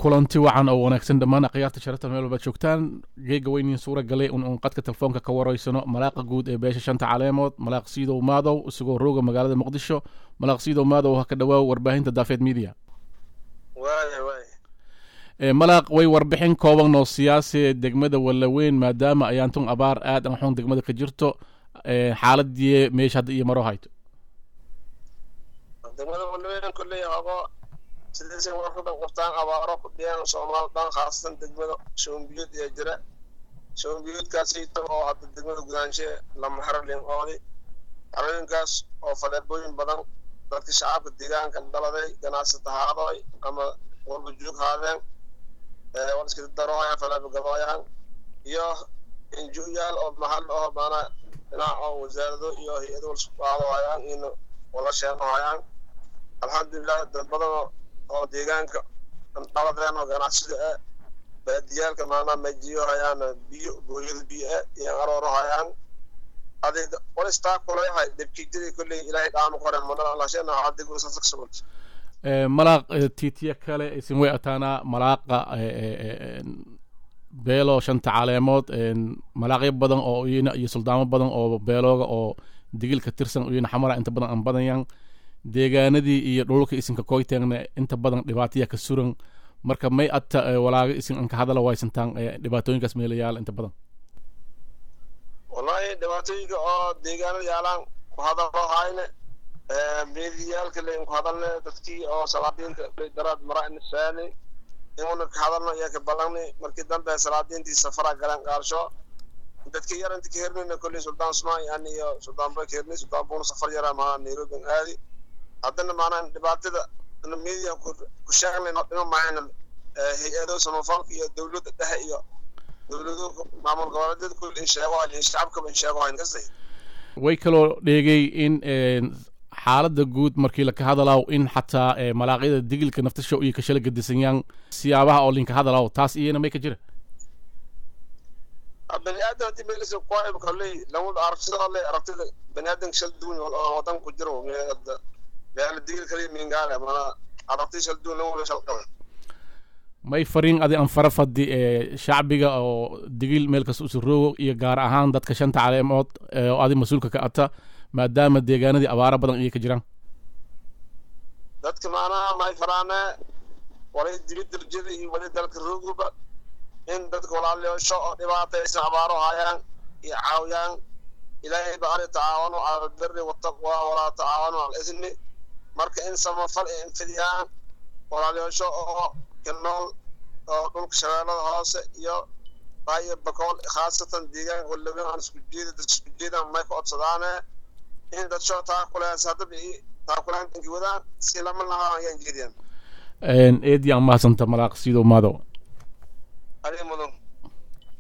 kulanti wacan oo wanaagsan dhammaan akhyaarta sharafta meel walbaad joogtaan geega weyniin suura galay un uun qadka telefoonka ka waraysano malaaqa guud ee beesha shanta caleemood malaaq siidow maadow isagoo rooga magaalada muqdisho malaaq siidow maadow ha ka dhawaaw warbaahinta daafeed media malaaq way warbixin kooban oo siyaasi degmada wallaweyn maadaama ayaantun abaar aad an xun degmada ka jirto xaaladii meesha hadda iyo maro hayto degmada wallaweyn kolley hogo sidaysay warkadan qabtaan abaaro ku dhiyaan soomaal dhan khaasatan degmada shoombiyood ee jira shoombiyoodkaasayto oo hadda degmada gudaanshe lama xerolin oodi xerooyinkaas oo faleebooyin badan dadka shacabka deegaanka dhaladay ganacsata haadoy ama walba joog haadeen wal iska darooyaan faleebo gadooyaan iyo injuyaal oo mahal oo maana dhinac oo wasaarado iyo hay-ado walsqaadohayaan in wala sheenohayaan alxamdulilah dad badan oo deegaanka dhaladeen oo ganacsida ah baadiyaalka maanaa majiyo hayaan biyo gooyada biyo ah iyo arooro hayaan adig walistaa kuleyahay debkiijadii kolley ilaahay dhaanu qoren manalashena adigu sasagsugut malaaq tiitiya kale isin way ataanaa malaaqa beelo shanta caleemood malaaqyo badan oo iyana iyo suldaamo badan oo beelooga oo digilka tirsan iyana xamara inta badan aan badanyan deegaanadii iyo dhulka isinka koyteegna inta badan dhibaataya ka suran marka may ata walaaga isin anka hadala waysantaan dhibaatooyinkaas meelayaala inta badan wallahi dhibaatooyinka oo deegaanada yaalaan ku hadalo hayne meediyaalka layn ku hadalne dadkii oo salaadiinta daraad mara nisaani inuna ka hadalno iyo ka ballanni markii dambe salaadiintii safara galeen qaarsho dadkii yar inta ka hernayna kolley suldaan sumay ani iyo suldaan bay ka hernay suldaan buuna safar yaraa maha nairobi aadi haddana maanaa dhibaatada media ku sheegnayno dhima mahayna hay-ado samafalka iyo dowladda dhexe iyo dowlado maamul goboleedyada kulli in sheego hayn shacabkaba in sheego hayn kasay way kaloo dheegay in xaaladda guud markii laka hadalaaw in xataa malaaqyada digilka naftasha iyo kashala gadisanyaan siyaabaha oo linka hadalaaw taas iyana may ka jira bani aadam hadii meelisa kuwaib kolley lamada aragtida le aragtida bani aadamka shal duwan oo wadan ku jiro meela digil kaliya mingaale mana aragti shal duwan lamada shal qaban may fariin adi an fara fadi ee shacbiga oo digil meel kasta usuroogo iyo gaar ahaan dadka shanta caleemood oo adi mas-uulka ka ata maadaama deegaanadii abaaro badan iyo ka jiraan dadka maanaha may faraane walay dibid darjada iyo wali dalka rooguba in dadka walaalayaasho oo dhibaataysan abaaro hayaan iyo caawiyaan ilaahay ba ari tacaawanu cala albiri wataqwa walaa tacaawanu cala ismi marka in samafal ay infidiyaan walaalayaasho oo ka nool oo dhulka shabeellada hoose iyo baayo bakool khaasatan deegaanka walaweyn aan isku jeeda dad isku jeedaan may ka codsadaane in dad soo taakuleas haddaba taakulaan dhanki wadaan si lama lahaa ayaan jeediyaan eedii aan mahadsanta malaaq siidow maadow